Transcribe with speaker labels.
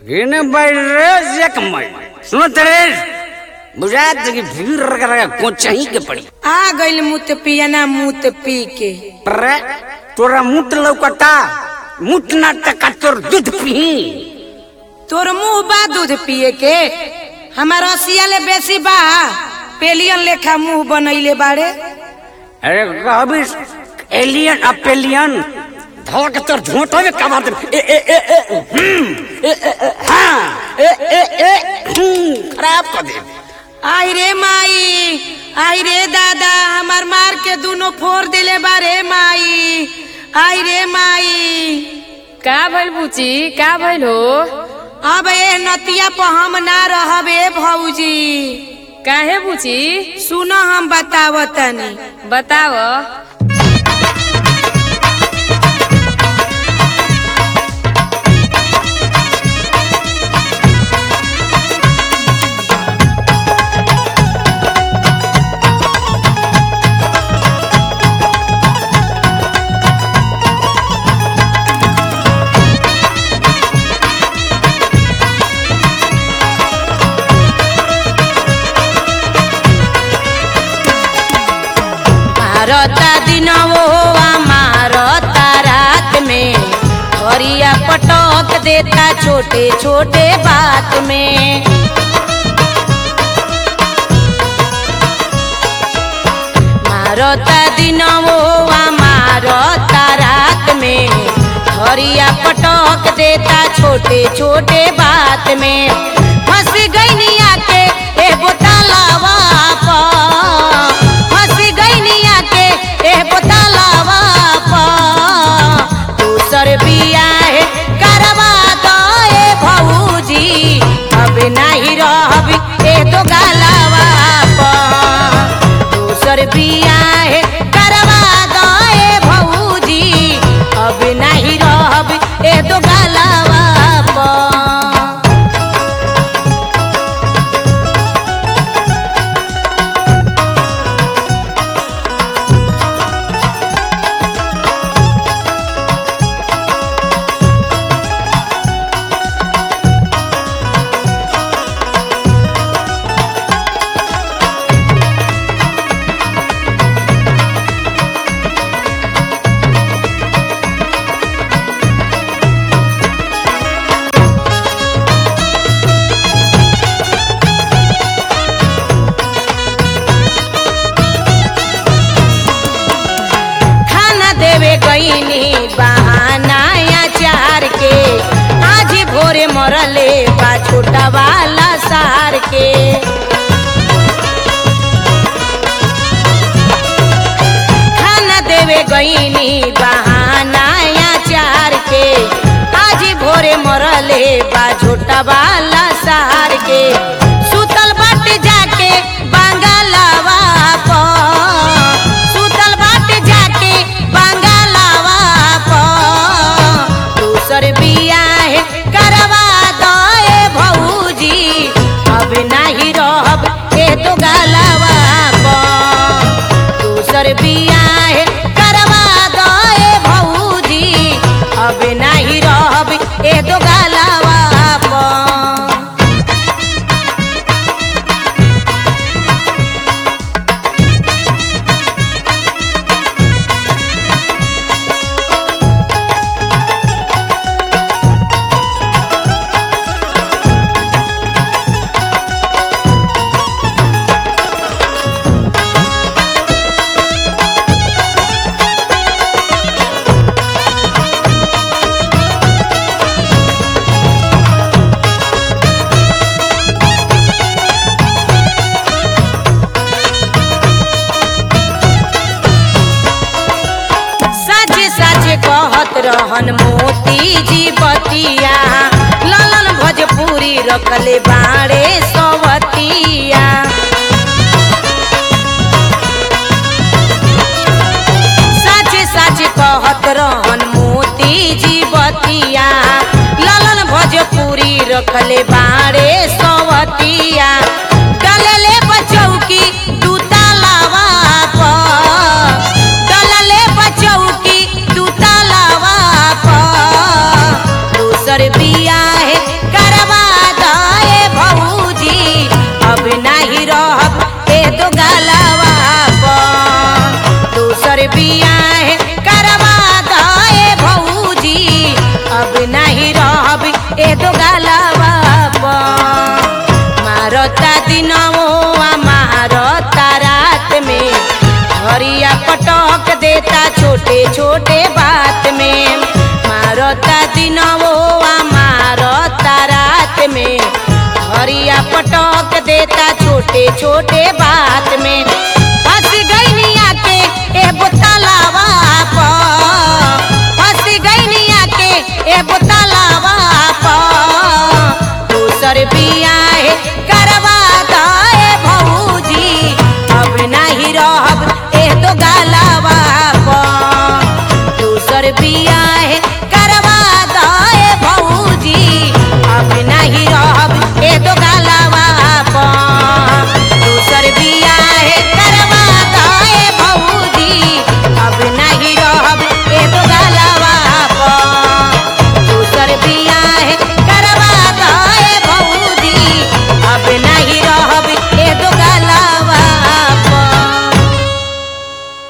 Speaker 1: गिने बैठ एक मई सुनो तेरे बुझात कि भीड़ रगड़ा कोचही के पड़ी
Speaker 2: आ गइल मुत पियना मुत पी के
Speaker 1: अरे तोरा मुट लौकता मुट ना टका तोर दूध पी
Speaker 2: तोर मुंह बा दूध पिए के हमार रसिया ले बेसी बा पेलियन लेखा मुंह बनैले बाड़े
Speaker 1: अरे कभी एलियन अपेलियन धोल के तोर झोंटो में कमा दे ए ए ए ए हम्म, ए ए ए हाँ ए ए ए हम्म, खराब कर दे
Speaker 2: आई रे माई आई रे दादा हमार मार के दोनों फोड़ दिले बारे माई आई रे माई
Speaker 3: का भइल बुची का भइल हो
Speaker 2: अब ए नतिया पर हम ना रहबे भौजी
Speaker 3: काहे बुची
Speaker 2: सुनो हम बतावतनी
Speaker 3: बताव
Speaker 2: मारता दिनवो मारता रात में हरिया पटक देता छोटे छोटे बात में मारता दिनवो मारता रात में हरिया पटक देता छोटे छोटे बात में फंस गईनिया के ए बोतलावा पर फंस गईनिया के ए बोतलावा पर दूसर बिया है करवा दो ए भौजी अब नहीं रहबी ए तो गालावा पर दूसर बिया है करवा दो ए भौजी अब नहीं रहबी ए तो गालावा पर खाना देवे गईनी बहाना चार के आज भोरे मरले बा छोटा वाला सार के खाना देवे गईनी बहाना चार के आज भोरे मरले बा छोटा वाला सार के सुतल बाट जाके बांगलावा पर सुतल बाट जाके बांगलावा पर दूसर बिया है करवा दो ए भौजी अब नहीं रहब ए तो गालावा पर दूसर बिया है करवा दो ए भौजी अब नहीं रहब ए तो गालावा पर साचे साचे कहत रहन मोती जी बतिया ललन भोजपुरी रखले बाड़े सवतिया साचे साचे कहत रहन मोती जी बतिया ललन भोजपुरी रखले बाड़े सवतिया डलले बचौकी दू तालावा पर डलले बचौकी दू तालावा पर दूसर बिया है कर अब नहीं रहब ए दो गालावा मारता दिनवो मारता रात में हरिया पटक देता छोटे छोटे बात में मारता दिनवो मारता रात में हरिया पटक देता छोटे छोटे बात में फंस गईनिया के ए बोतलावा पर फंस गईनिया के ए बोतलावा